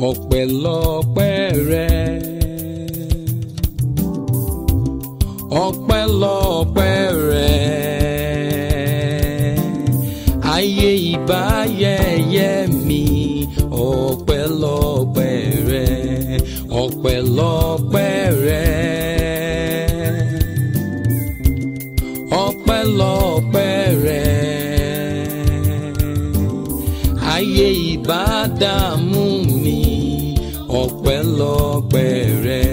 ọpẹ́lọpẹ́ rẹ ọpẹ́lọpẹ́ rẹ ayé ìbáyẹyẹ mi ọpẹ́lọpẹ́ rẹ ọpẹ́lọpẹ́ rẹ ọpẹ́lọpẹ́ rẹ ayé ìbádàmú mi ọpẹ́lọpẹ́ rẹ.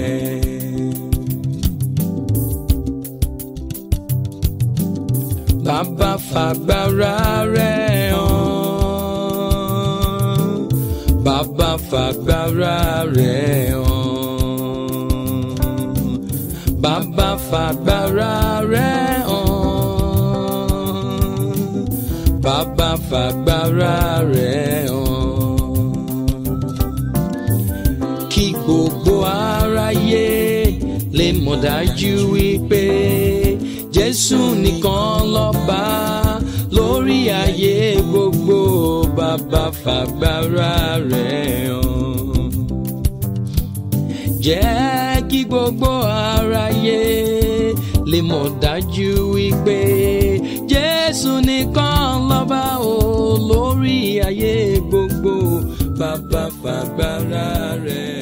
Bàbá fàgbára rẹ̀ hàn. Bàbá fàgbára rẹ̀ hàn. Bàbá fàgbára rẹ̀ hàn. Bàbá fàgbára rẹ̀ hàn. Kí gbogbo aráyé lè mọ̀ dájú wípé Jésù nìkan lọ́ba lórí ayé gbogbo bàbá fàgbára rẹ̀ hàn. Jẹ́ kí gbogbo aráyé lè mọ̀ dájú wípé Jésù nìkan lọ́ba o lórí ayé gbogbo bàbá fàgbára rẹ̀